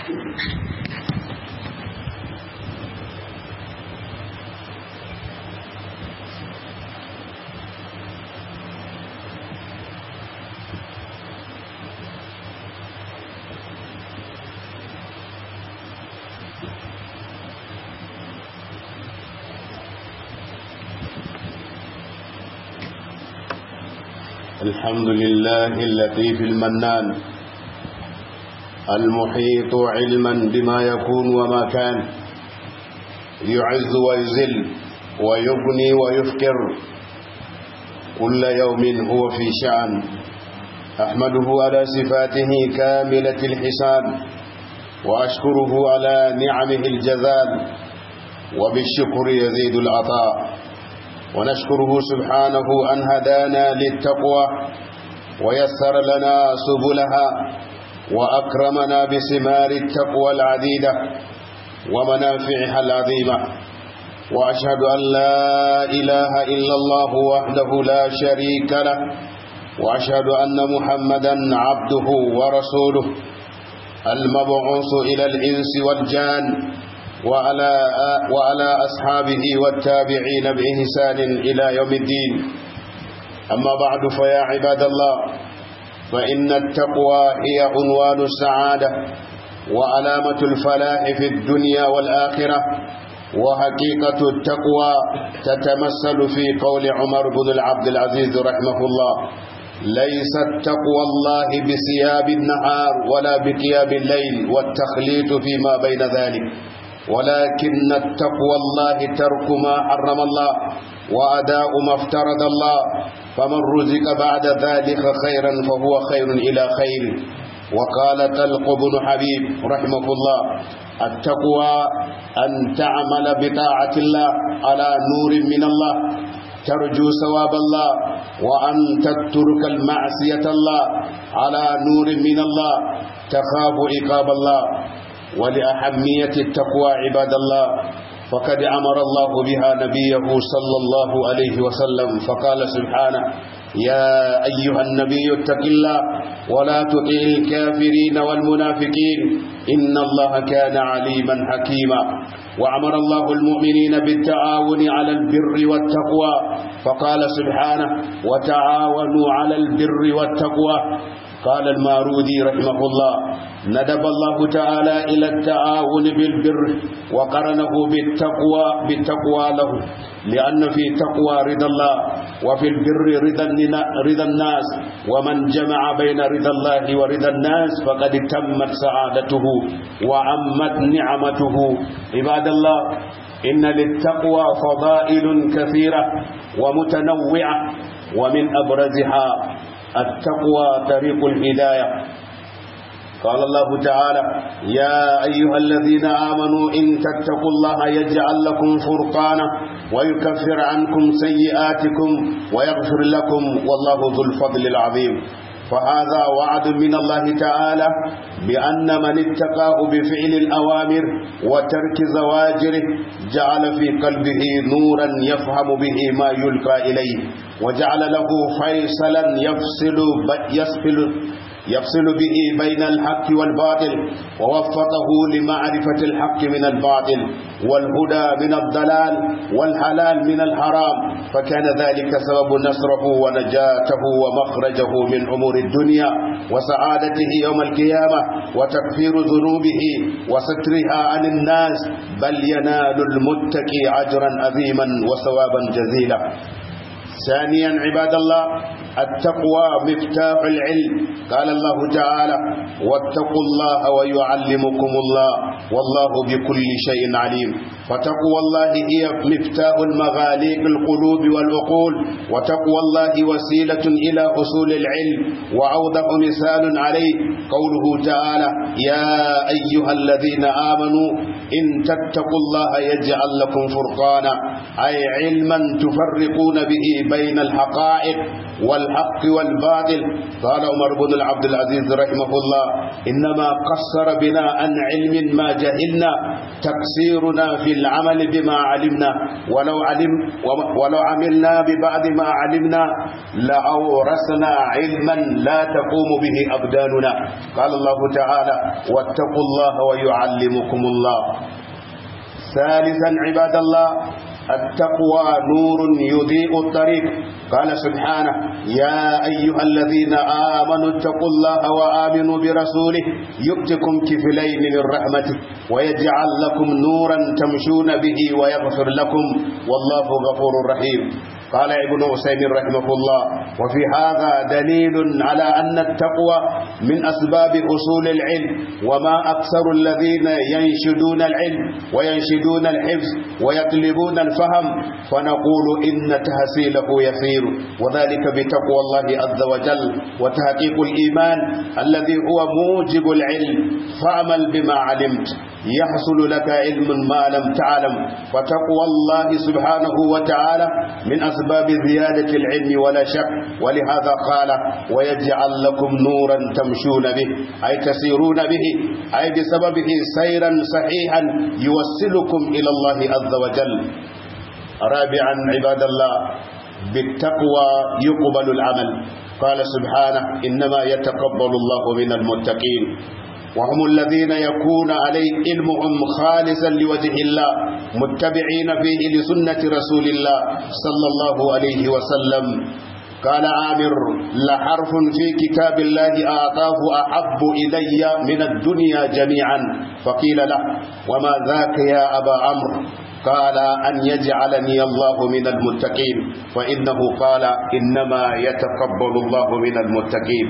الحمد لله اللطيف المنان المحيط علما بما يكون وما كان يعز ويذل ويغني ويفكر كل يوم هو في شأن أحمده على صفاته كاملة الحساب وأشكره على نعمه الجزال وبالشكر يزيد العطاء ونشكره سبحانه أن هدانا للتقوى ويسر لنا سبلها وأكرمنا بثمار التقوى العديدة ومنافعها العظيمة وأشهد أن لا إله إلا الله وحده لا شريك له وأشهد أن محمدا عبده ورسوله المبعوث إلى الإنس والجان وعلى وعلى أصحابه والتابعين بإحسان إلى يوم الدين أما بعد فيا عباد الله فإن التقوى هي عنوان السعادة وعلامة الفلاح في الدنيا والآخرة وحقيقة التقوى تتمثل في قول عمر بن العبد العزيز رحمه الله ليست تقوى الله بثياب النهار ولا بقيام الليل والتخليط فيما بين ذلك ولكن التقوى الله ترك ما حرم الله وأداء ما افترض الله فمن رزق بعد ذلك خيرا فهو خير إلى خير وقال طلق بن حبيب رحمه الله التقوى أن تعمل بطاعة الله على نور من الله ترجو ثواب الله وأن تترك المعصية الله على نور من الله تخاف عقاب الله ولأهمية التقوى عباد الله فقد أمر الله بها نبيه صلى الله عليه وسلم فقال سبحانه يا أيها النبي اتق الله ولا تطع الكافرين والمنافقين إن الله كان عليما حكيما وأمر الله المؤمنين بالتعاون على البر والتقوى فقال سبحانه وتعاونوا على البر والتقوى قال المارودي رحمه الله ندب الله تعالى إلى التعاون بالبر وقرنه بالتقوى بالتقوى له لأن في تقوى رضا الله وفي البر رضا رضا الناس ومن جمع بين رضا الله ورضا الناس فقد تمت سعادته وعمت نعمته عباد الله إن للتقوى فضائل كثيرة ومتنوعة ومن أبرزها التقوى طريق الهداية قال الله تعالى يا أيها الذين آمنوا إن تتقوا الله يجعل لكم فرقانا ويكفر عنكم سيئاتكم ويغفر لكم والله ذو الفضل العظيم فهذا وعد من الله تعالى بأن من اتقاه بفعل الأوامر وترك زواجره جعل في قلبه نورا يفهم به ما يلقى إليه وجعل له فيصلا يفصل يسفل يفصل به بين الحق والباطل ووفقه لمعرفة الحق من الباطل والهدى من الضلال والحلال من الحرام فكان ذلك سبب نصره ونجاته ومخرجه من أمور الدنيا وسعادته يوم القيامة وتكفير ذنوبه وسترها عن الناس بل ينال المتقي أجرا عظيما وثوابا جزيلا ثانيا عباد الله التقوى مفتاح العلم قال الله تعالى واتقوا الله ويعلمكم الله والله بكل شيء عليم فتقوى الله هي مفتاح المغاليق القلوب والعقول وتقوى الله وسيلة إلى حصول العلم وأوضح مثال عليه قوله تعالى يا أيها الذين آمنوا إن تتقوا الله يجعل لكم فرقانا أي علما تفرقون به بين الحقائق وال الحق والباطل قال عمر بن العبد العزيز رحمه الله إنما قصر بنا عن علم ما جهلنا تقصيرنا في العمل بما علمنا ولو علم ولو عملنا ببعض ما علمنا لأورثنا علما لا تقوم به أبداننا قال الله تعالى واتقوا الله ويعلمكم الله ثالثا عباد الله التقوى نور يضيء الطريق قال سبحانه يا أيها الذين آمنوا اتقوا الله وآمنوا برسوله يؤتكم كفلين من رحمته ويجعل لكم نورا تمشون به ويغفر لكم والله غفور رحيم قال ابن عثيمين رحمه الله وفي هذا دليل على أن التقوى من أسباب أصول العلم وما أكثر الذين ينشدون العلم وينشدون الحفظ ويطلبون الفهم فنقول إن تحصيله يسير وذلك بتقوى الله عز وجل وتحقيق الإيمان الذي هو موجب العلم فاعمل بما علمت يحصل لك علم ما لم تعلم فتقوى الله سبحانه وتعالى من أسباب زيادة العلم ولا شك ولهذا قال ويجعل لكم نورا تمشون به أي تسيرون به أي بسببه سيرا صحيحا يوصلكم إلى الله عز وجل رابعا عباد الله بالتقوى يقبل العمل قال سبحانه إنما يتقبل الله من المتقين وهم الذين يكون عليه علمهم خالصا لوجه الله متبعين فيه لسنة رسول الله صلى الله عليه وسلم قال عامر لحرف في كتاب الله أعطاه أحب إلي من الدنيا جميعا فقيل له وما ذاك يا أبا عمرو قال أن يجعلني الله من المتقين فإنه قال إنما يتقبل الله من المتقين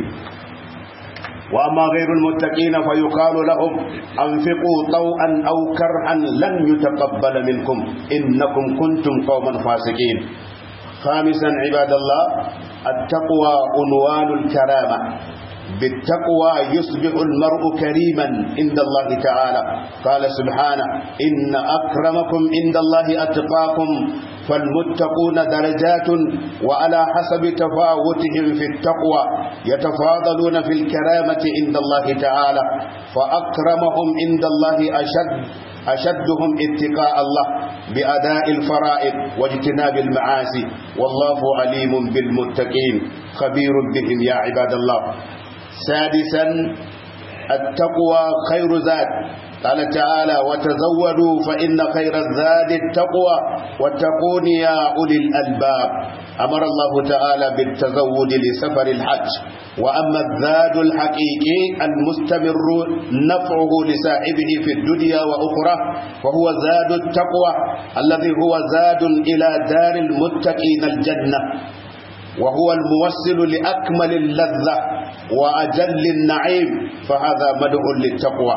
وأما غير المتقين فيقال لهم أنفقوا طوعا أو كرها لن يتقبل منكم إنكم كنتم قوما فاسقين خامسا عباد الله التقوى عنوان الكرامة بالتقوى يصبح المرء كريما عند الله تعالى قال سبحانه إن أكرمكم عند الله أتقاكم فالمتقون درجات وعلى حسب تفاوتهم في التقوى يتفاضلون في الكرامة عند الله تعالى فأكرمهم عند الله أشد أشدهم اتقاء الله بأداء الفرائض واجتناب المعاصي والله عليم بالمتقين خبير بهم يا عباد الله سادسا التقوى خير زاد قال تعالى وتزودوا فإن خير الزاد التقوى واتقون يا أولي الألباب أمر الله تعالى بالتزود لسفر الحج وأما الزاد الحقيقي المستمر نفعه لصاحبه في الدنيا وأخرى فهو زاد التقوى الذي هو زاد إلى دار المتقين الجنة وهو الموصل لأكمل اللذة وأجل النعيم فهذا مدع للتقوى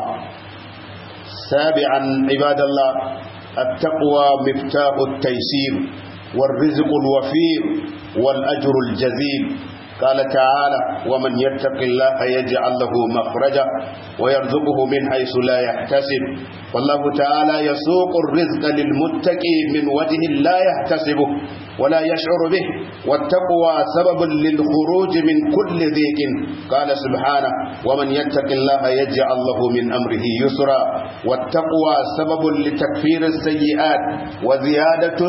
سابعا عباد الله التقوى مفتاح التيسير والرزق الوفير والأجر الجزيل قال تعالى ومن يتق الله يجعل له مخرجا ويرزقه من حيث لا يحتسب والله تعالى يسوق الرزق للمتقي من وجه لا يحتسبه ولا يشعر به والتقوى سبب للخروج من كل ضيق قال سبحانه ومن يتق الله يجعل له من أمره يسرا والتقوى سبب لتكفير السيئات وزيادة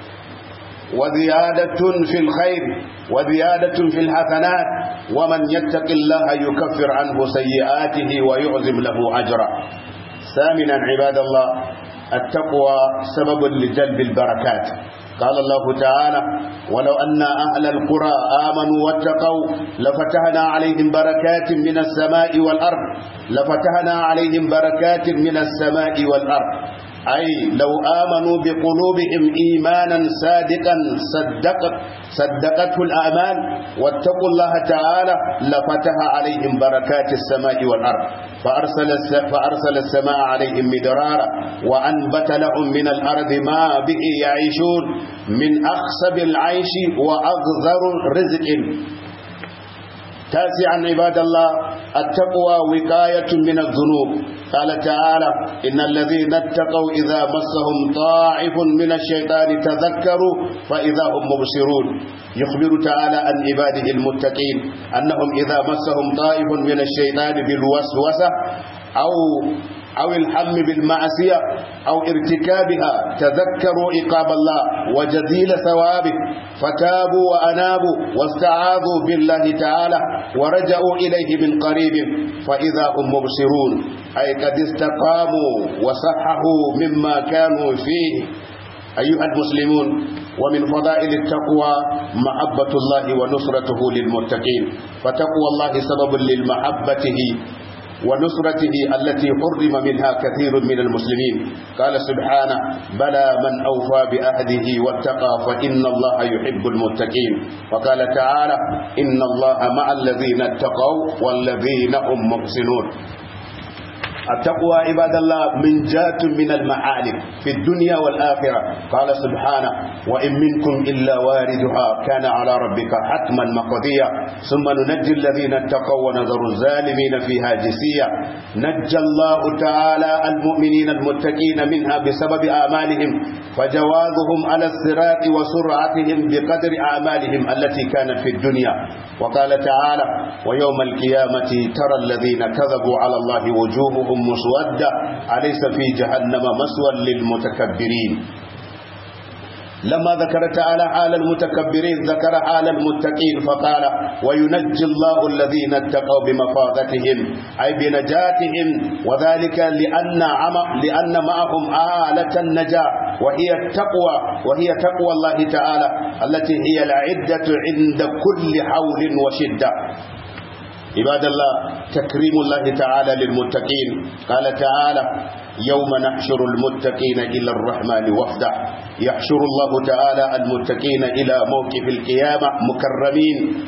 وزيادة في الخير وزيادة في الحسنات ومن يتق الله يكفر عنه سيئاته ويعزم له أجرا ثامنا عباد الله التقوى سبب لجلب البركات قال الله تعالى ولو أن أهل القرى آمنوا واتقوا لفتحنا عليهم بركات من السماء والأرض لفتحنا عليهم بركات من السماء والأرض أي لو آمنوا بقلوبهم إيمانا صادقا صدقت صدقته الأعمال واتقوا الله تعالى لفتح عليهم بركات السماء والأرض فأرسل, فأرسل السماء عليهم مدرارا وأنبت لهم من الأرض ما به يعيشون من أخسب العيش وأغذر رزق تاسعا عباد الله التقوى وقاية من الذنوب قال تعالى إن الذين اتقوا إذا مسهم طائف من الشيطان تذكروا فإذا هم مبصرون يخبر تعالى عن عباده المتقين أنهم إذا مسهم طائف من الشيطان بالوسوسة أو أو الحم بالمعصية أو ارتكابها تذكروا عقاب الله وجزيل ثوابه فتابوا وأنابوا واستعاذوا بالله تعالى ورجعوا إليه من قريب فإذا هم مبصرون أي قد استقاموا وصححوا مما كانوا فيه أيها المسلمون ومن فضائل التقوى محبة الله ونصرته للمتقين فتقوى الله سبب للمحبته ونصرته التي حرم منها كثير من المسلمين قال سبحانه بلى من أوفى بأهده واتقى فإن الله يحب المتقين وقال تعالى إن الله مع الذين اتقوا والذين هم محسنون التقوى عباد الله من جات من المعالم في الدنيا والآخرة قال سبحانه وإن منكم إلا واردها كان على ربك حتما مقضيا ثم ننجي الذين اتقوا ونذر الظالمين فيها جسيا نجى الله تعالى المؤمنين المتقين منها بسبب أعمالهم فجوازهم على الصراط وسرعتهم بقدر أعمالهم التي كانت في الدنيا وقال تعالى ويوم القيامة ترى الذين كذبوا على الله وجوههم مسودة أليس في جهنم مسوى للمتكبرين لما ذكر تعالى حال المتكبرين ذكر حال المتقين فقال وينجي الله الذين اتقوا بمفاضتهم أي بنجاتهم وذلك لأن عم لأن معهم آلة النجاة وهي التقوى وهي تقوى الله تعالى التي هي العدة عند كل حول وشدة عباد الله تكريم الله تعالى للمتقين قال تعالى يوم نحشر المتقين إلى الرحمن وفدا يحشر الله تعالى المتقين إلى موقف القيامة مكرمين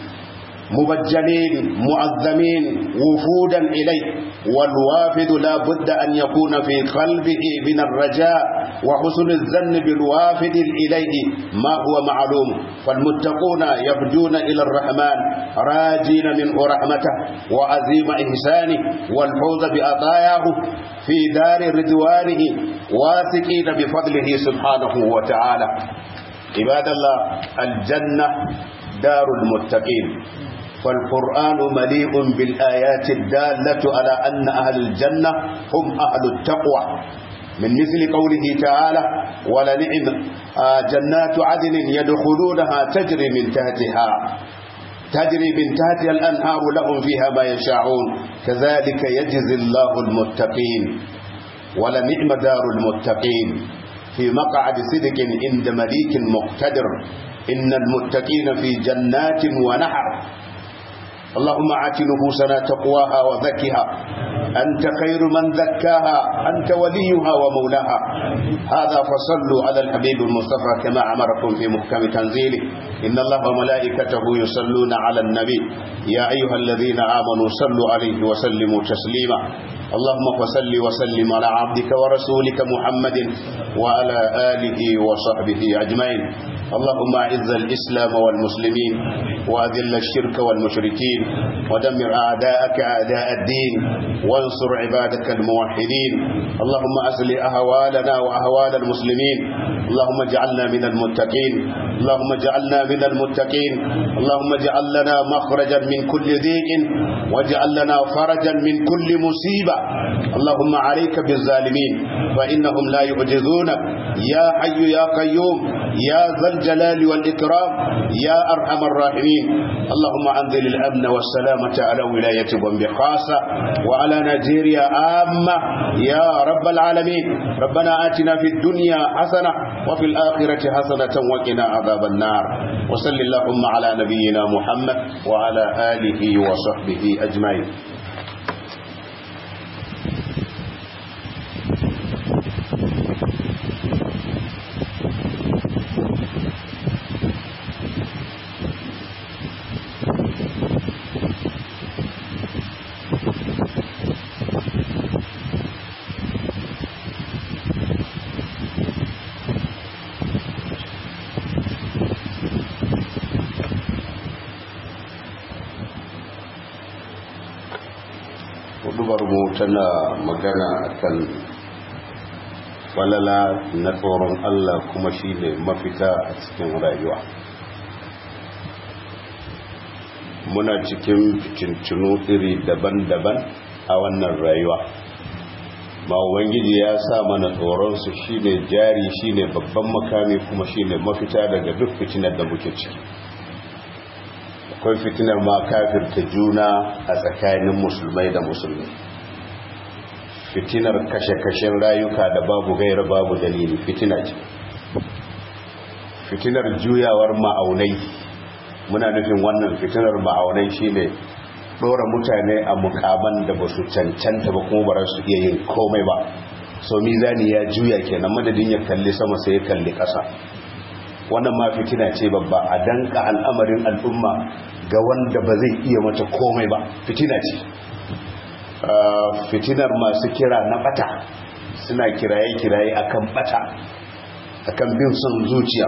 مبجلين معظمين وفودا إليه والوافد لا بد أن يكون في قلبه من الرجاء وحسن الظن بالوافد إليه ما هو معلوم فالمتقون يبدون إلى الرحمن راجين منه رحمته وعظيم إحسانه والفوز بأطاياه في دار رضوانه واثقين بفضله سبحانه وتعالى عباد الله الجنة دار المتقين فالقرآن مليء بالآيات الدالة على أن أهل الجنة هم أهل التقوى من مثل قوله تعالى ولنعم جنات عدن يدخلونها تجري من تحتها تجري من تحتها الأنهار لهم فيها ما يشاءون كذلك يجزي الله المتقين ولنعم دار المتقين في مقعد صدق عند مليك مقتدر إن المتقين في جنات ونحر اللهم آت نفوسنا تقواها وزكها أنت خير من زكاها أنت وليها ومولاها هذا فصلوا على الحبيب المصطفى كما أمركم في محكم تنزيله إن الله وملائكته يصلون على النبي يا أيها الذين آمنوا صلوا عليه وسلموا تسليما اللهم فصل وسلم على عبدك ورسولك محمد وعلى آله وصحبه أجمعين اللهم أعز الإسلام والمسلمين وأذل الشرك والمشركين ودمر أعداءك أعداء الدين وانصر عبادك الموحدين اللهم أصلح أهوالنا وأهوال المسلمين اللهم اجعلنا من المتقين اللهم اجعلنا من المتقين اللهم اجعل لنا مخرجا من كل ضيق واجعل لنا فرجا من كل مصيبة اللهم عليك بالظالمين فإنهم لا يعجزونك يا حي يا قيوم يا ذا الجلال والإكرام يا أرحم الراحمين اللهم أنزل الأمن والسلامة على ولاية بومبي خاصة وعلى نيجيريا عامة يا رب العالمين ربنا آتنا في الدنيا حسنة وفي الآخرة حسنة وقنا عذاب النار وصل اللهم على نبينا محمد وعلى آله وصحبه أجمعين tana magana akan falala na tsoron Allah kuma shi ne mafita a cikin rayuwa muna cikin fitintunu iri daban-daban a wannan rayuwa ma ubangiji ya sa mana tsoronsu shine jari shine babban makami kuma shine mafita daga duk fitinar da muke ciki akwai fitinar ma kafirta juna a tsakanin musulmai da musulmi fitinar kashe-kashen rayuka da babu gaira babu dalili fitina ce fitinar juyawar ma'aunai muna nufin wannan fitinar ma'aunai shine dora mutane a mukaman da ba su cancanta ba kuma ba su iya yin komai ba so mizani ya juya kenan madadin ya kalli sama sai ya kalli ƙasa wannan ma fitina ce babba a danka al'amarin al'umma ga wanda ba zai iya mata komai ba fitina ce fitinar masu kira na bata suna kiraye-kiraye akan bata akan bin son zuciya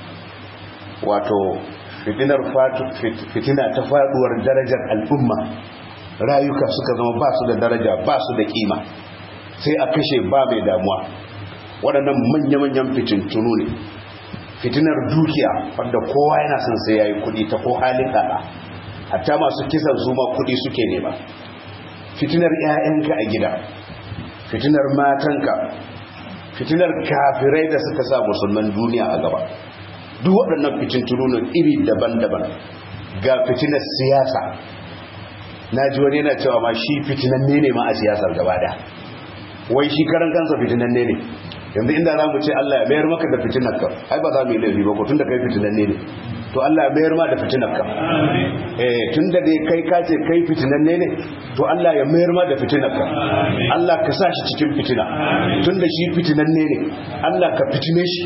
wato fitinar fitina ta faduwar darajar al'umma rayuka suka zama ba su da daraja ba su da kima sai a kashe ba mai damuwa waɗannan manya-manyan fitintunu ne fitinar dukiya wadda kowa yana son sai ya yi kudi ta ko halin ɗaɗa hatta masu kisan su ma kudi suke nema fitinar 'ya'yanka a gida fitinar matanka fitinar kafirai da suka sa musulman duniya a gaba duk waɗannan fitintununan iri daban-daban ga fitinar siyasa na ji wani yana cewa ma shi fitinanne ne ma a siyasar gaba da wai shi karan kansa fitinanne ne yanzu inda za mu ce Allah ya mayar maka da fitinarka ai ba za mu yi laifi ba ko tun da kai fitinanne ne to Allah ya mayar ma da fitinarka eh tun da dai kai ka ce kai fitinanne ne to Allah ya mayar ma da fitinarka Allah ka sa shi cikin fitina tun da shi fitinanne ne Allah ka fitine shi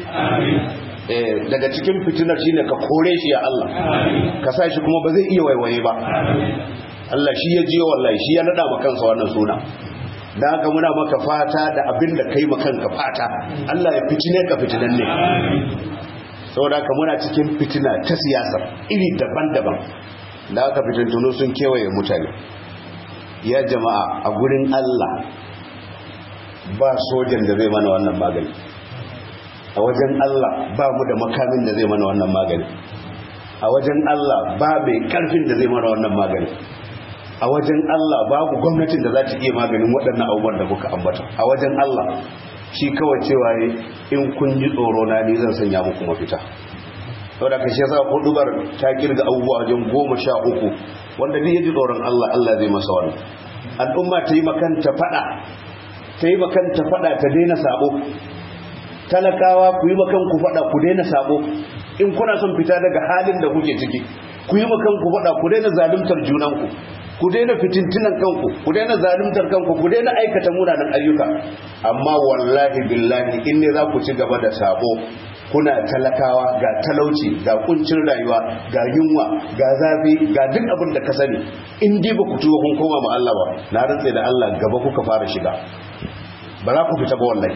daga cikin fitinar shi ne ka kore shi ya Allah ka sa shi kuma ba zai iya waiwaye ba Allah shi ya jiyo wallahi shi ya nada kansa wannan suna da haka muna maka fata da abin da kai makanka fata Allah ya fitine ka fitinan ne saboda haka muna cikin fitina ta siyasa iri daban-daban da haka fitintunu sun kewaye mutane ya jama'a a gurin Allah ba sojan da zai mana wannan magani a wajen Allah ba mu da makamin da zai mana wannan magani a wajen Allah ba mai karfin da zai mana wannan magani a wajen Allah babu gwamnatin da za ta iya maganin waɗannan abubuwan da muka ambata a wajen Allah shi kawai cewa in kun ji tsoro na ni zan sanya muku mafita saboda ka shi yasa hudubar ta kirga abubuwa wajen goma sha uku wanda duk ya ji tsoron Allah Allah zai masa wannan al'umma ta yi makanta fada ta yi makanta fada ta daina sabo talakawa ku yi makanku fada ku daina sabo in kuna son fita daga halin da kuke ciki ku yi makanku fada ku daina zaluntar junanku ku daina fitintunan kanku ku daina zaluntar kanku ku daina aikata munanan ayyuka amma wallahi billahi in ne za ku ci gaba da sabo kuna talakawa ga talauci ga kuncin rayuwa ga yunwa ga zafi ga duk abin da ka sani in dai ba ku tuwo kun koma ma Allah ba na rantse da Allah gaba kuka fara shiga ba za ku fita ba wallahi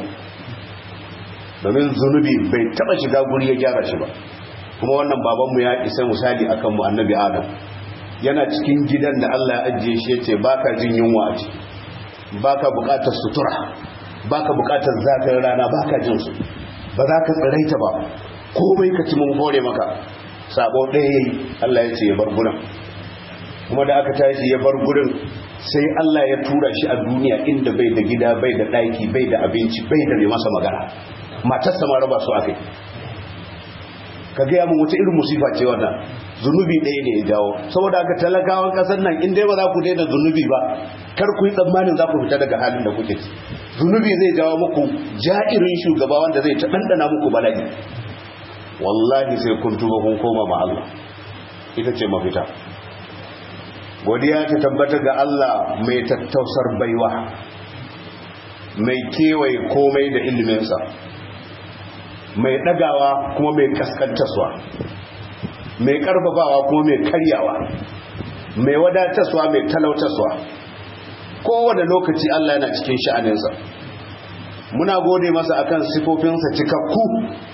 domin zunubi bai taba shiga guri ya gyara shi ba kuma wannan babanmu ya isa misali akan mu annabi adam yana cikin gidan da Allah ya ajiye shi yace baka jin yunwa a ciki baka bukatar sutura baka bukatar zafin rana baka jin su ba za ka tsiraita ba komai ka ci mun hore maka sabo ɗaya yayi Allah ya ce ya bar gurin kuma da aka tashi ya bar gurin sai Allah ya tura shi a duniya inda bai da gida bai da ɗaki bai da abinci bai da mai masa magana matarsa ma raba su akai ka gaya mun wata irin musifa ce wannan zunubi ɗaya ne ya jawo saboda haka talakawan ƙasar nan in dai ba za ku daina zunubi ba kar ku yi tsammanin za ku fita daga halin da kuke ci zunubi zai jawo muku ja'irin shugaba wanda zai ta ɗanɗana muku bala'i wallahi sai kun tuba kun koma ma Allah ita ce mafita godiya ta tabbata ga Allah mai tattausar baiwa mai kewaye komai da iliminsa mai ɗagawa kuma mai kaskantaswa mai ƙarfafawa kuma mai karyawa mai wadataswa mai talautaswa kowane lokaci Allah yana cikin sha'aninsa muna gode masa akan sifofinsa cikakku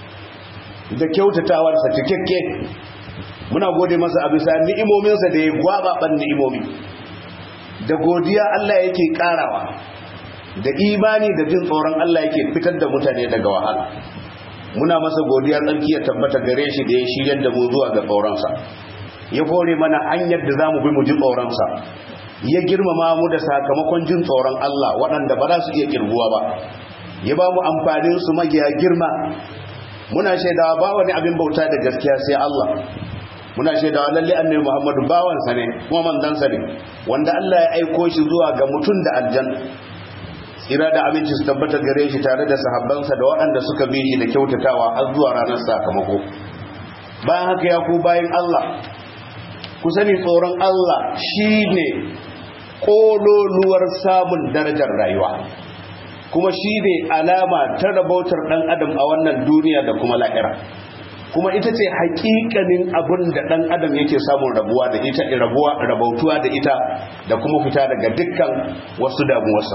da kyautatawarsa cikakke muna gode masa a bisa ni'imominsa da ya gwababan ni'imomi da godiya Allah yake karawa da imani da jin tsoron Allah yake fitar da mutane daga wahala muna masa godiya tsarki ya tabbata gare shi da ya shiryar da mu zuwa ga tsoronsa ya kore mana hanyar da za mu bi mu ji tsoronsa ya girmama mu da sakamakon jin tsoron Allah waɗanda ba za su iya kirguwa ba ya ba mu amfanin su magiya girma muna shaidawa ba wani abin bauta da gaskiya sai Allah muna shaidawa lalle annabi Muhammadu bawansa ne kuma manzansa ne wanda Allah ya aiko shi zuwa ga mutum da aljanna tsira da aminci su tabbata gare shi tare da sahabbansa da waɗanda suka bi shi da kyautatawa har zuwa ranar sakamako bayan haka ya ku bayan Allah ku sani tsoron Allah shine kololuwar samun darajar rayuwa kuma shi ne alama ta rabautar ɗan adam a wannan duniya da kuma la'ira kuma ita ce hakikanin abin da ɗan adam yake samun rabuwa da ita rabuwa rabautuwa da ita da kuma fita daga dukkan wasu damuwarsa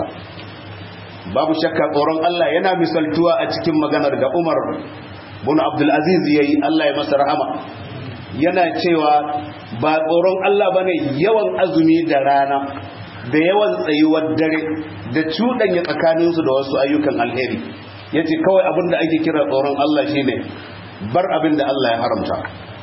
babu shakka tsoron Allah yana misaltuwa a cikin maganar da Umar bin Abdul Aziz yayi Allah ya masa rahama yana cewa ba tsoron Allah bane yawan azumi da rana da yawan tsayuwar dare da cuɗanya tsakaninsu da wasu ayyukan alheri ya ce kawai abin da ake kira tsoron Allah shi ne bar abin da Allah ya haramta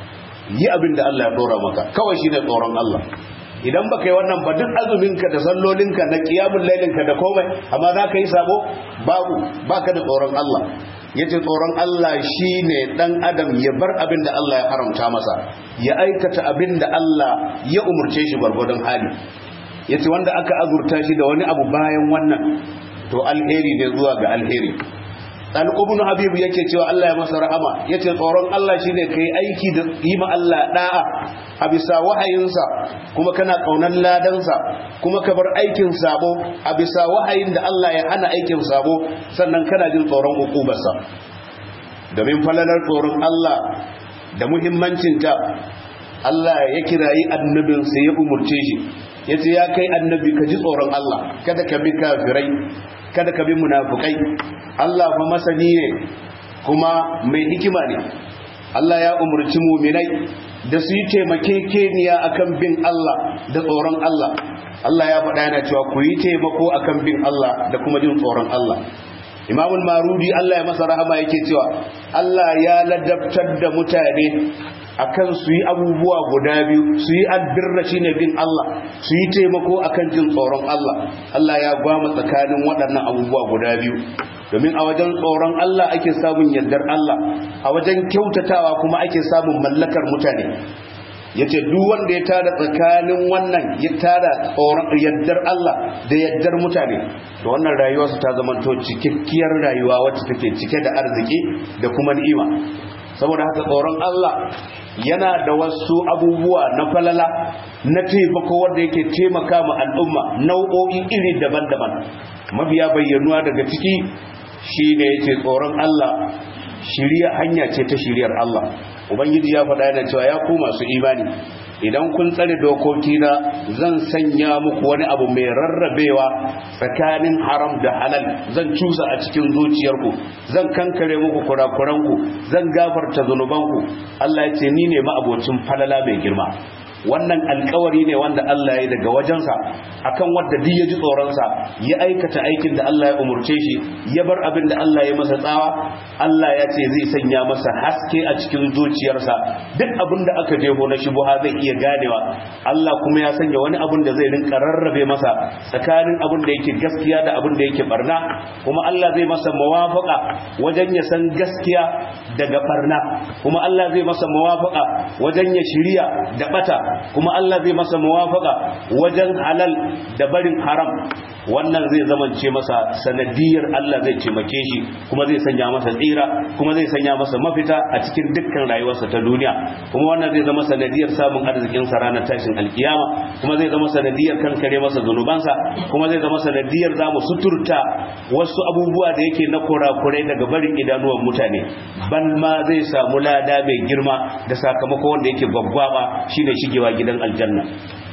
yi abin da Allah ya ɗora maka kawai shi ne tsoron Allah idan baka yi wannan ba duk azuminka da sallolinka na kiyamun lailinka da komai amma za ka yi sabo babu baka da tsoron Allah ya ce tsoron Allah shi ne ɗan adam ya bar abin da Allah ya haramta masa ya aikata abin da Allah ya umurce shi gwargwadon hali ya ce wanda aka azurta shi da wani abu bayan wannan to alheri ne zuwa ga alheri ɗalƙubin habibu yake cewa Allah ya masa rahama ya ce tsoron Allah shi ne ka yi aiki da yi ma Allah ɗa'a a bisa wahayinsa kuma kana ƙaunar ladansa kuma ka bar aikin sabo a bisa wahayin da Allah ya hana aikin sabo sannan kana jin tsoron hukubarsa domin falalar tsoron Allah da muhimmancinta Allah ya kirayi annabinsa ya umurce shi ya ce ya kai annabi ka ji tsoron Allah kada ka bi kafirai kada ka bi munafukai Allah fa masani ne kuma mai hikima ne Allah ya umurci muminai da su yi taimakekeniya akan bin Allah da tsoron Allah Allah ya faɗa yana cewa ku yi taimako akan bin Allah da kuma jin tsoron Allah Imamul Marudi Allah ya masa rahama yake cewa Allah ya ladabtar da mutane akan su yi abubuwa guda biyu su yi albirra shine bin Allah su yi taimako akan jin tsoron Allah Allah ya gwama tsakanin waɗannan abubuwa guda biyu domin a wajen tsoron Allah ake samun yardar Allah a wajen kyautatawa kuma ake samun mallakar mutane yace duk wanda ya tada tsakanin wannan ya tada tsoron yardar Allah da yardar mutane to wannan rayuwarsa ta zama to cikakkiyar rayuwa wacce take cike da arziki da kuma ni'ima saboda haka tsoron Allah yana da wasu abubuwa na falala na taimako wanda yake taimaka ma al'umma nau'o'i iri daban-daban mafiya bayyanuwa daga ciki shi ne yake tsoron Allah shiriya hanya ce ta shiriyar Allah ubangiji ya faɗa yana cewa ya ku masu imani idan kun tsare dokokina zan sanya muku wani abu mai rarrabewa tsakanin haram da halal zan cusa a cikin zuciyarku zan kankare muku kurakuranku zan gafarta zunubanku Allah ya ce ni ne ma'abocin falala mai girma wannan alkawari ne wanda Allah ya daga wajensa akan wanda duk ya ji tsoronsa ya aikata aikin da Allah ya umurce shi ya bar abin da Allah ya masa tsawa Allah ya ce zai sanya masa haske a cikin zuciyarsa duk abin da aka jeho na shubuha zai iya ganewa Allah kuma ya sanya wani abin da zai rinka rarrabe masa tsakanin abin da yake gaskiya da abin da yake barna kuma Allah zai masa muwafaqa wajen ya san gaskiya daga barna kuma Allah zai masa muwafaqa wajen ya shiriya da bata kuma Allah zai masa muwafaka wajen halal da barin haram wannan zai zamance masa sanadiyar Allah zai taimake shi kuma zai sanya masa tsira kuma zai sanya masa mafita a cikin dukkan rayuwarsa ta duniya kuma wannan zai zama sanadiyar samun arzikin sa ranar tashin alkiyama kuma zai zama sanadiyar kankare masa zunubansa kuma zai zama sanadiyar zamu suturta wasu abubuwa da yake na kurakurai daga barin idanuwan mutane ban ma zai samu lada mai girma da sakamako wanda yake gwaggwaba shine shigewa gidan aljanna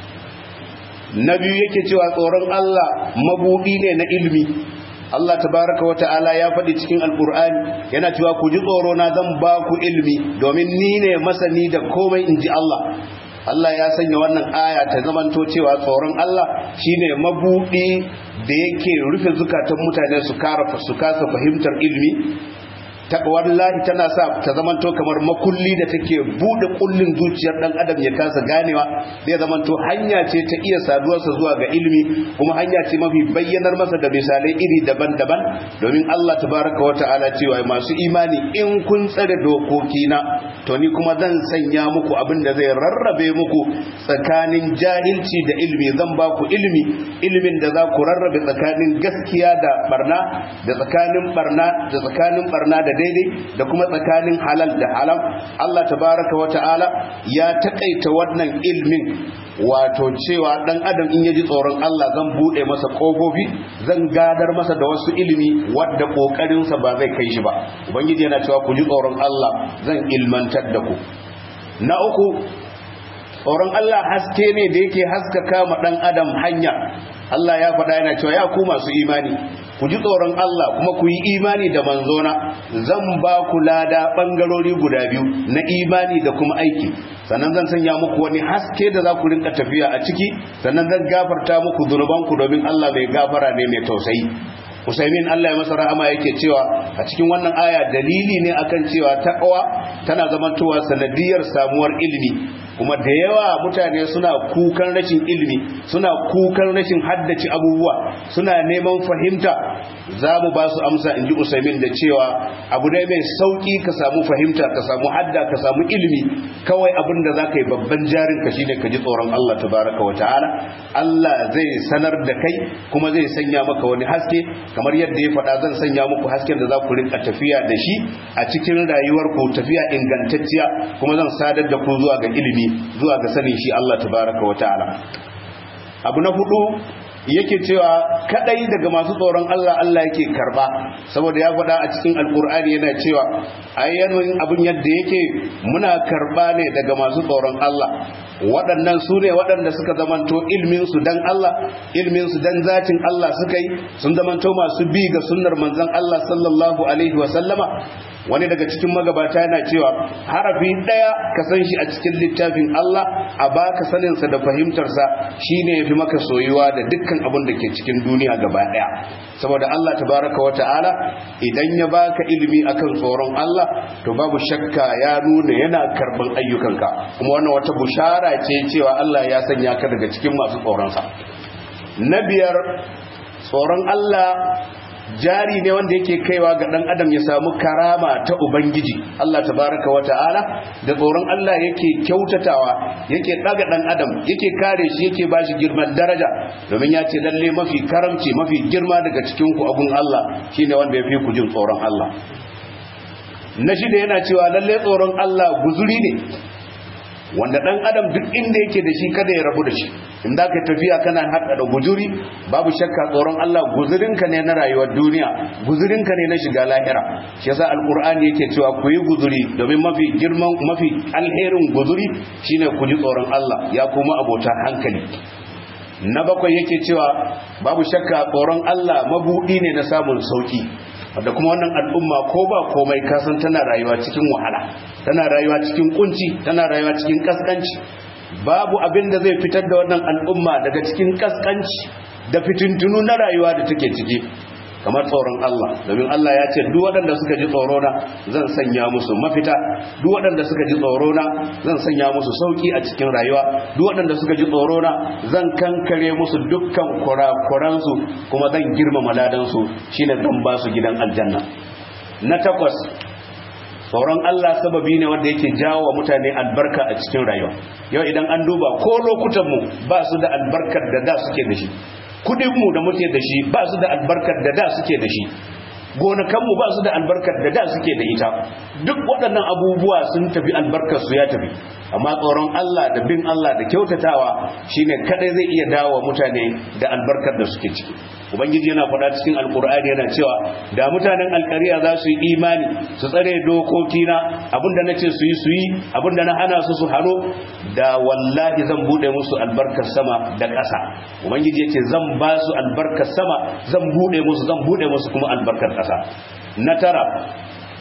na biyu yake cewa tsoron Allah mabudi ne na ilmi Allah tabaraka wa ta'ala ya faɗi cikin alkur'ani yana cewa ku ji tsoro na zan ba ku ilmi domin ni ne masani da komai inji Allah Allah ya sanya wannan aya ta zamanto cewa tsoron Allah shine mabudi da yake rufe zukatan mutane su kara su kasa fahimtar ilimi wallahi tana sa ta zamanto kamar makulli da take bude kullin zuciyar dan adam ya kasa ganewa zai zamanto hanya ce ta iya saduwarsa zuwa ga ilimi kuma hanya ce mafi bayyanar masa da misalai iri daban-daban domin Allah tabaraka wa ta'ala cewa masu imani in kun tsare dokokina to ni kuma zan sanya muku abin da zai rarrabe muku tsakanin jahilci da ilimi zan ba ku ilimi ilimin da za ku rarrabe tsakanin gaskiya da barna da tsakanin barna da tsakanin barna da daidai da kuma tsakanin halal da haram Allah tabaraka wa ta'ala ya takaita wannan ilmin wato cewa dan adam in yaji tsoron Allah zan bude masa kofofi zan gadar masa da wasu ilimi wadda kokarin sa ba zai kai shi ba ubangiji yana cewa ku ji tsoron Allah zan ilmantar da ku na uku tsoron Allah haske ne da yake haskaka ma dan adam hanya Allah ya faɗa yana cewa ya ku masu imani ku ji tsoron Allah kuma ku yi imani da manzona zan ba ku lada ɓangarori guda biyu na imani da kuma aiki sannan zan sanya muku wani haske da za ku rinka tafiya a ciki sannan zan gafarta muku zunubanku domin Allah mai gafara ne mai tausayi Usaimin Allah ya masa rahama yake cewa a cikin wannan aya dalili ne akan cewa taqwa tana zamantowa sanadiyar samuwar ilimi kuma da yawa mutane suna kukan rashin ilimi suna kukan rashin haddace abubuwa suna neman fahimta za mu ba su amsa in ji usaimin da cewa abu ne mai sauki ka samu fahimta ka samu hadda ka samu ilimi kawai abin da za ka yi babban jarin ka shine ka ji tsoron Allah tabaraka wa ta'ala Allah zai sanar da kai kuma zai sanya maka wani haske kamar yadda ya faɗa zan sanya muku hasken da za ku rinka tafiya da shi a cikin rayuwar ku tafiya ingantacciya kuma zan sadar da ku zuwa ga ilimi zuwa ga sanin shi Allah tabaraka wa ta'ala abu na hudu yake cewa kadai daga masu tsoron Allah Allah yake karba saboda ya faɗa a cikin alkur'ani yana cewa ayyanin abin yadda yake muna karba ne daga masu tsoron Allah waɗannan su ne waɗanda suka zamanto ilminsu dan Allah ilminsu dan zatin Allah suka yi sun zamanto masu bi ga sunnar manzon Allah sallallahu alaihi wa sallama wani daga cikin magabata yana cewa harafi ɗaya ka san shi a cikin littafin Allah a baka saninsa da fahimtarsa shine yafi maka soyuwa da dukkan abin da ke cikin duniya gaba ɗaya saboda Allah tabaraka wa ta'ala idan ya baka ilimi akan tsoron Allah to babu shakka ya nuna yana karban ayyukanka kuma wannan wata bushara ce cewa Allah ya sanya ka daga cikin masu tsoronsa na biyar tsoron Allah jari ne wanda yake kaiwa ga dan adam ya samu karama ta ubangiji Allah tabaraka wa ta'ala da tsoron Allah yake kyautatawa yake daga dan adam yake kare shi yake bashi girman daraja domin ya ce lalle mafi karamci mafi girma daga cikin ku abun Allah shine wanda ya fi ku jin tsoron Allah na shida yana cewa lalle tsoron Allah guzuri ne wanda dan adam duk inda yake da shi kada ya rabu da shi in da ka tafiya kana hada da guzuri babu shakka tsoron Allah guzurinka ne na rayuwar duniya guzurinka ne na shiga lahira shi yasa alqur'ani yake cewa ku yi guzuri domin mafi girman mafi alherin guzuri shine ku ji tsoron Allah ya kuma abota hankali na bakwai yake cewa babu shakka tsoron Allah mabudi ne na samun sauki da kuma wannan al'umma ko ba komai kasan tana rayuwa cikin wahala tana rayuwa cikin kunci tana rayuwa cikin kaskanci babu abin da zai fitar da wannan al'umma daga cikin kaskanci da fitintunu na rayuwa da take ciki kamar tsoron Allah domin Allah ya ce duk waɗanda suka ji tsoro na zan sanya musu mafita duk waɗanda suka ji tsoro na zan sanya musu sauki a cikin rayuwa duk waɗanda suka ji tsoro na zan kankare musu dukkan kurakuransu kuma zan girmama ladansu shine zan ba su gidan aljanna na takwas tsoron Allah sababi ne wanda yake jawo wa mutane albarka a cikin rayuwa yau idan an duba ko lokutanmu ba su da albarkar da da suke da shi kudinmu da muke da shi ba su da albarkar da da suke da shi gonakanmu ba su da albarkar da da suke da ita duk waɗannan abubuwa sun tafi albarkar su ya tafi amma tsoron Allah da bin Allah da kyautatawa shine kadai zai iya dawo mutane da albarkar da suke ciki ubangiji yana faɗa cikin alkur'ani yana cewa da mutanen alkariya za su yi imani su tsare dokokina abinda na ce su yi su yi abinda na hana su su hano da wallahi zan bude musu albarkar sama da ƙasa ubangiji yace zan ba su albarkar sama zan bude musu zan bude musu kuma albarkar ƙasa na tara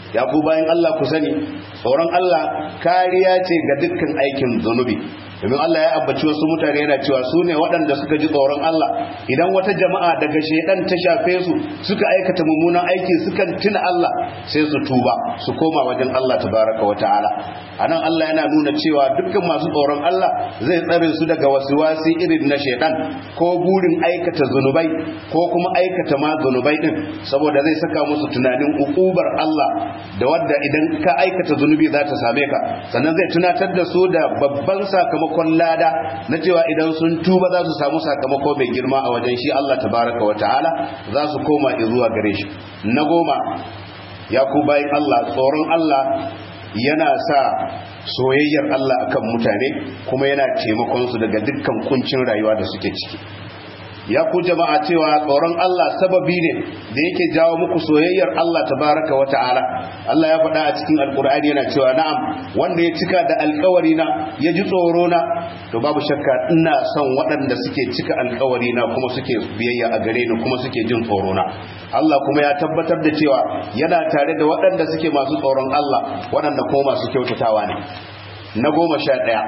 ya ku bayan Allah ku sani tsoron Allah kariya ce ga dukkan aikin zunubi domin Allah ya ambaci wasu mutane yana cewa su ne waɗanda suka ji tsoron Allah idan wata jama'a daga shedan ta shafe su suka aikata mummunan aiki suka tuna Allah sai su tuba su koma wajen Allah tabaraka wa ta'ala anan Allah yana nuna cewa dukkan masu tsoron Allah zai tsare su daga wasiwasi irin na shedan ko burin aikata zunubai ko kuma aikata ma zunubai din saboda zai saka musu tunanin ukubar Allah da wadda idan ka aikata zunubi za ta same ka sannan zai tunatar da su da babban sakamakon lada na cewa idan sun tuba za su samu sakamako mai girma a wajen shi Allah tabaraka wa ta'ala za su koma zuwa gare shi na goma ya ku bayan Allah tsoron Allah yana sa soyayyar Allah akan mutane kuma yana taimakon su daga dukkan kuncin rayuwa da suke ciki ya ku jama'a cewa tsoron Allah sababi ne da yake jawo muku soyayyar Allah tabaraka wa ta'ala Allah ya faɗa a cikin alkur'ani yana cewa na'am wanda ya cika da alkawari na ya ji tsoro na to babu shakka ina son waɗanda suke cika alkawari na kuma suke biyayya a gare ni kuma suke jin tsoro na Allah kuma ya tabbatar da cewa yana tare da waɗanda suke masu tsoron Allah waɗanda kuma masu kyautatawa ne na goma sha ɗaya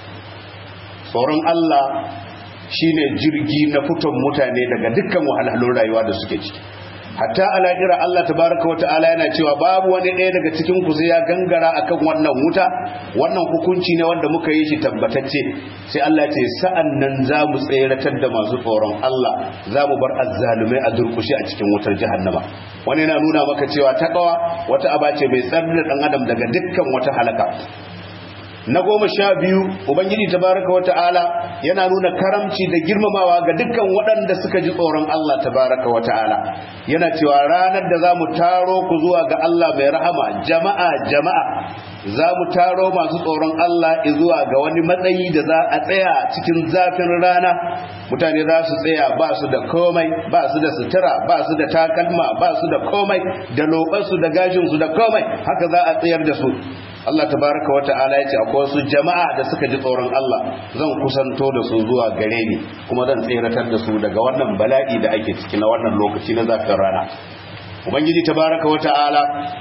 tsoron Allah shine jirgi na fiton mutane daga dukkan wahalhalun rayuwa da suke ciki hatta a lahira Allah tabaraka wa ta'ala yana cewa babu wani ɗaya daga cikin ku sai ya gangara akan wannan wuta wannan hukunci ne wanda muka yi shi tabbatacce sai Allah ce sa'an nan za mu tseratar da masu tsoron Allah za mu bar azzalumai a durkushe a cikin wutar jahannama wani yana nuna maka cewa takawa wata aba ce mai tsar da ɗan adam daga dukkan wata halaka na goma sha biyu ubangiji tabaraka wa ta'ala yana nuna karamci da girmamawa ga dukkan waɗanda suka ji tsoron Allah tabaraka wa ta'ala yana cewa ranar da za mu taro ku zuwa ga Allah mai rahama jama'a jama'a za mu taro masu tsoron Allah zuwa ga wani matsayi da za a tsaya cikin zafin rana mutane za su tsaya ba su da komai ba su da sutura ba su da takalma ba su da komai da lobansu da gashinsu da komai haka za a tsayar da su Allah tabaraka wa ta'ala ya ce akwai wasu jama'a da suka ji tsoron Allah zan kusanto da su zuwa gare ni kuma zan tseratar da su daga wannan bala'i da ake ciki na wannan lokaci na zafin rana ubangiji tabaraka wa ta'ala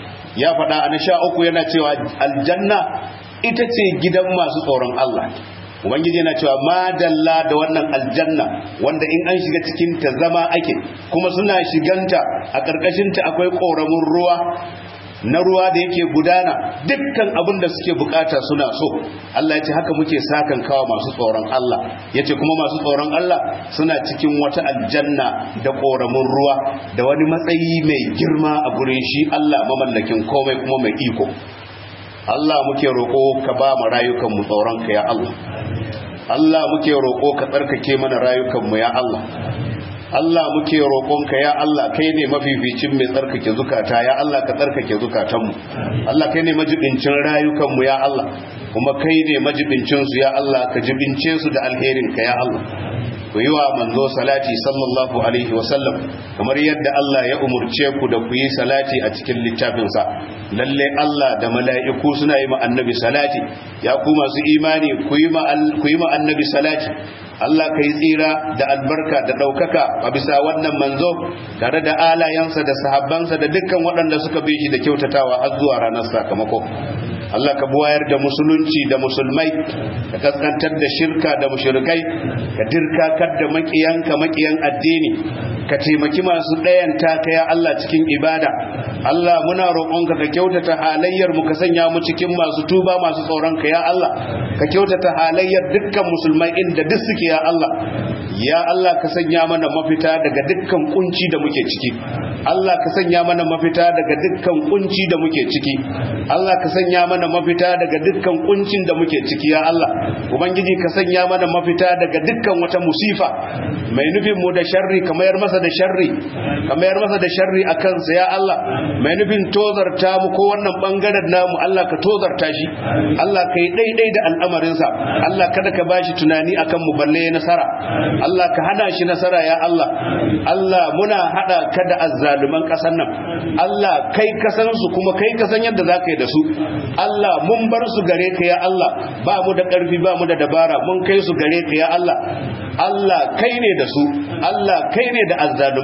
ya faɗa a na sha uku yana cewa aljanna ita ce gidan masu tsoron Allah ubangiji yana cewa madalla da wannan aljanna wanda in an shiga cikin ta zama ake kuma suna shiganta a ƙarƙashinta akwai ƙoramin ruwa na ruwa da yake gudana dukkan abin da suke bukata suna so Allah ya ce haka muke sakan kawa masu tsoron Allah ya ce kuma masu tsoron Allah suna cikin wata aljanna da ƙoramin ruwa da wani matsayi mai girma a gurin shi Allah mamallakin komai kuma mai iko Allah muke roƙo ka ba mu rayukanmu tsoronka ya Allah Allah muke roƙo ka tsarkake mana rayukanmu ya Allah Allah muke roƙonka ya Allah kai ne mafificin mai tsarkake zukata ya Allah ka tsarkake zukatanmu Allah kai ne majibincin rayukanmu ya Allah kuma kai ne majibincin su ya Allah ka jibince su da alherin ka ya Allah ku yi wa manzo salati sallallahu alaihi wasallam kamar yadda Allah ya umurce ku da ku yi salati a cikin littafinsa lalle Allah da mala'iku suna yi ma annabi salati ya ku masu imani ku yi ma annabi salati Allah ka yi tsira da albarka da ɗaukaka a bisa wannan manzo tare da alayensa da sahabbansa da dukkan waɗanda suka bi shi da kyautatawa har zuwa ranar sakamako Allah ka buwayar da musulunci da musulmai ka kaskantar da shirka da mushrikai ka dirkakar da makiyanka makiyan addini ka taimaki masu ɗayan taka ya Allah cikin ibada Allah muna roƙonka ka kyautata halayyar mu ka sanya mu cikin masu tuba masu tsoron ka ya Allah ka kyautata halayyar dukkan musulmai inda duk suke ya Allah ya Allah ka sanya mana mafita daga dukkan kunci da muke ciki Allah ka sanya mana mafita daga dukkan kunci da muke ciki Allah ka sanya mana mafita daga dukkan kuncin da muke ciki ya Allah ubangiji ka sanya mana mafita daga dukkan wata musifa mai nufin mu da sharri ka mayar masa da sharri ka mayar masa da sharri a kansa ya Allah mai nufin tozarta mu ko wannan bangaren namu Allah ka tozarta shi Allah ka yi daidai da al'amarinsa Allah kada ka bashi tunani akan mu balle nasara Allah ka hana shi nasara ya Allah Allah muna hada ka da azzaluman kasan nan Allah kai ka san su kuma kai ka san yadda zaka yi da su Allah mun bar su gare ka ya Allah ba mu da karfi ba mu da dabara mun kai su gare ka ya Allah Allah kai ne da su Allah kai ne da azzalumai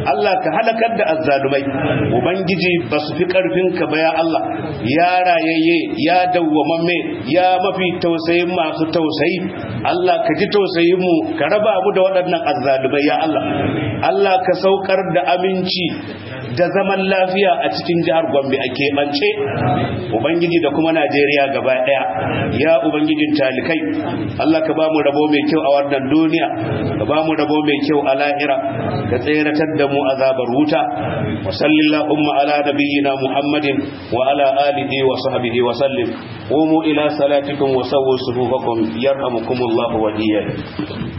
Allah ka halakar da azzalumai ubangiji ba su fi karfin ka ba ya Allah ya rayayye ya dawwamamme ya mafi tausayin masu tausayi Allah ka ji tausayin mu ka raba mu da waɗannan azzalumai ya Allah Allah ka saukar da aminci da zaman lafiya a cikin jihar Gombe a keɓance ubangiji da kuma Najeriya gaba ɗaya ya ubangijin talikai Allah ka ba mu rabo mai kyau a wannan duniya ka ba mu rabo mai kyau a lahira ka tseratar da mu azabar wuta wa sallallahu ala nabiyyina muhammadin wa ala alihi wa sahbihi wa sallim qumu ila salatikum wa sawwu sufufakum yarhamukumullahu wa iyyakum